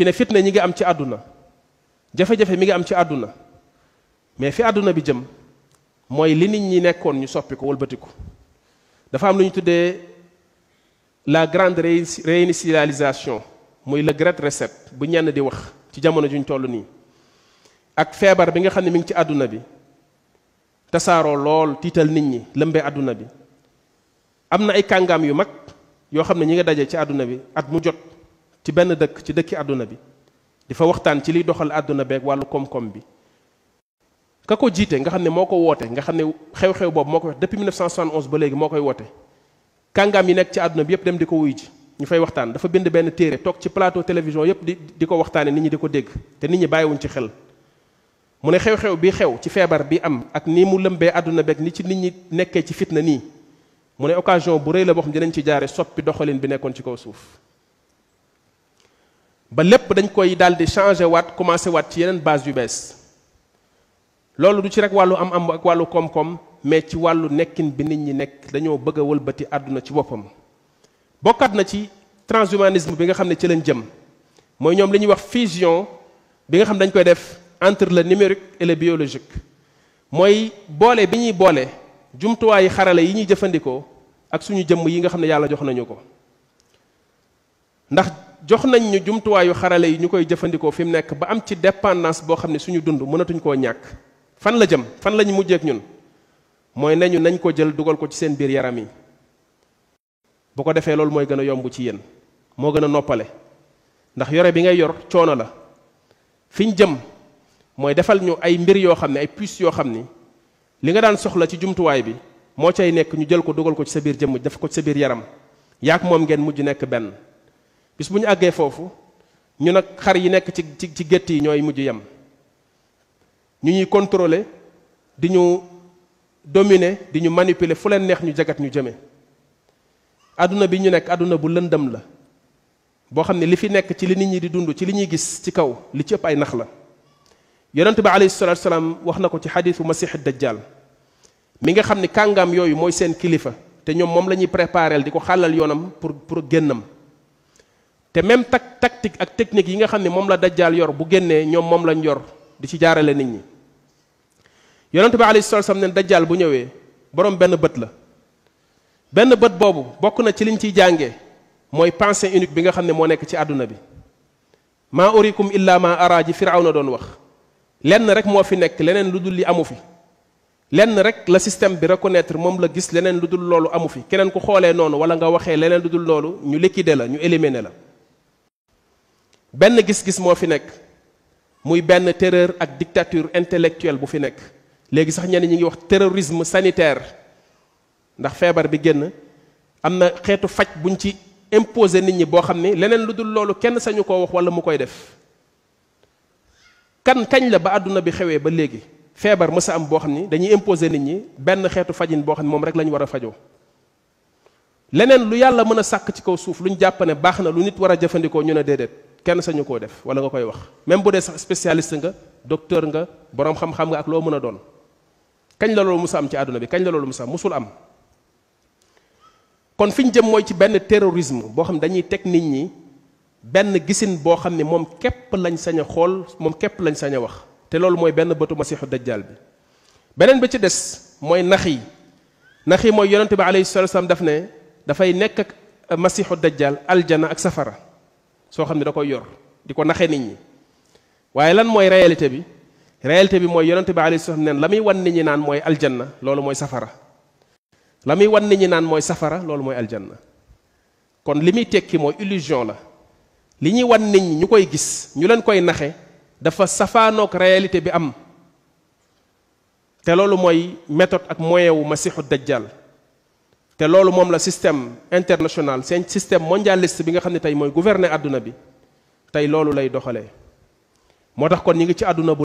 ci ne fitna ñi ngi am ci àdduna jafe-jafe mi ngi am ci àdduna mais fi àdduna bi jëm mooy li nit ñi nekkoon ñu soppi ko wëlbatiku dafa am lu ñu tuddee la grande réinitialisation muy le great reset bu ñenn di wax ci jamono juñ toll nii ak feebar bi nga xam ne mi ngi ci àdduna bi tasaaroo lool tiital nit ñi lëmbee àdduna bi am na ay kàngaam yu mag yoo xam ne ñi nga daje ci àdduna bi at mu jot ci benn dëkk ci dëkki àdduna bi di fa waxtaan ci liy doxal àdduna beeg wàllu koom-koom bi ka ko jiite nga xam ne moo ko woote nga xam ne xew-xew boobu moo ko wax depuis 1971 ba léegi moo koy woote kàngaam yi nekk ci àdduna bi yépp dem di ko wuy ji ñu fay waxtaan dafa bind benn téere toog ci plateau télévision yépp di di ko waxtaane nit ñi di ko dégg te nit ñi bàyyiwuñ ci xel mu ne xew-xew bi xew ci feebar bi am ak ni mu lëmbee àdduna beeg ni ci nit ñi nekkee ci fitna nii mu ne occasion bu rëy la boo xam dinañ ci jaare soppi doxalin bi nekkoon ci kaw suuf ba lépp dañ koy daal di changé waat commencé waat ci yeneen base yu bees loolu du ci rek wàllu am am ak wàllu koom-koom mais ci wàllu nekkin bi nit ñi nekk dañoo bëgg a wëlbati àdduna ci boppam bokkaat na ci transhumanisme bi nga xam ne ci lañ jëm mooy ñoom li ñuy wax fusion bi nga xam dañ koy def entre le numérique et le biologique mooy boole bi ñuy boole jumtuwaayu xarale yi ñuy jëfandikoo ak suñu jëmm yi nga xam ne yàlla jox nañu ko ndax jox nañ ñu jumtuwaayu xarale yi ñu koy jëfandikoo fi mu nekk ba am ci dépendance boo xam ne suñu dund mënatuñ koo ñàkk fan la jëm fan la ñu mujjeek ñun mooy nañu nañ ko jël dugal ko ci seen biir yaram yi bu ko defee loolu mooy gën a yomb ci yéen moo gën a noppale ndax yore bi ngay yor coono la fi ñu jëm mooy defal ñu ay mbir yoo xam ne ay puces yoo xam ni li nga daan soxla ci jumtuwaay bi moo cay nekk ñu jël ko dugal ko ci sa biir jëmm def ko ci sa biir yaram yaak moom ngeen mujj nekk benn bis bu ñu àggee foofu ñu nag xar yi nekk ci ci ci gétt yi ñooy mujj yem ñu ñuy contrôler di ñu dominer di ñu manipuler fu leen neex ñu jagat ñu jëme àdduna bi ñu nekk àdduna bu lëndëm la boo xam ne li fi nekk ci li nit ñi di dund ci li ñuy gis ci kaw li ci ëpp ay nax la yonent bi alayhi salatu salaam wax na ko ci xadiisu masix dajjal mi nga xam ne kàngam yooyu mooy seen kilifa te ñoom moom la ñuy prépareel di ko xàllal yoonam pour pour génnam te même tak tactique ak technique yi nga xam ne moom la dajjal yor bu génnee ñoom moom lañ yor di ci jaarale nit ñi yonent bi alayhi salatu salaam ne dajjal bu ñëwee borom benn bët la benn bët boobu bokk na ci liñ ciy jàngee mooy pensée unique bi nga xam ne moo nekk ci àdduna bi maa urikum illa ma ara ji firawna doon wax lenn rek moo fi nekk leneen lu dul li amu fi lenn rek la système bi reconnaître moom la gis leneen lu dul loolu amu fi keneen ku xoolee noonu wala nga waxee leneen lu dul loolu ñu liquider la ñu éliminer la benn gis-gis moo fi nekk muy benn terreur ak dictature intellectuelle bu fi nekk léegi sax ñenn ñi ngi wax terrorisme sanitaire ndax feebar bi génn am na xeetu faj buñ ci imposer nit ñi boo xam ni leneen lu dul loolu kenn sañu koo wax wala mu koy def kan kañ la ba àdduna bi xewee ba léegi feebar mësa am boo xam ni dañuy imposer nit ñi benn xeetu fajin boo xam ne moom rek la ñu war a fajoo leneen lu yàlla mën a sàkk ci kaw suuf lu ñu jàpp ne baax na lu nit war a jëfandikoo ñu ne déedéet kenn sañu koo def wala nga koy wax même bu dee sax spécialiste nga docteur nga boroom xam-xam nga ak loo mën a doon kañ la loolu musa am ci àdduna bi kañ la loolu musa am musul am kon fi ñu jëm mooy ci benn terrorisme boo xam ne dañuy teg nit ñi benn gisin boo xam ne moom képp lañ sañ a xool moom képp lañ sañ a wax te loolu mooy benn bëtu masiixu dajjal bi beneen bi ci des mooy nax yi nax yi mooy yonente bi alayhi salatu wasallam daf ne dafay nekk ak masiixu dajjal aljana ak safara soo xam ne da koy yor di ko naxee nit ñi waaye lan mooy réalité bi réalité bi mooy yonente bi alayhi salatu wasallam neen la muy wan nit ñi naan mooy aljanna loolu mooy safara la muy wan nit ñi naan mooy safara loolu mooy aljanna kon li muy tekki mooy illusion la li ñuy wan nit ñi ñu koy gis ñu leen koy naxe dafa safaanook réalité bi am te loolu mooy méthode ak moyen wu masixu dajjal te loolu moom la système international seen système mondialiste bi nga xam ne tey mooy gouverner àdduna bi tey loolu lay doxalee moo tax kon ñi ngi ci àdduna bu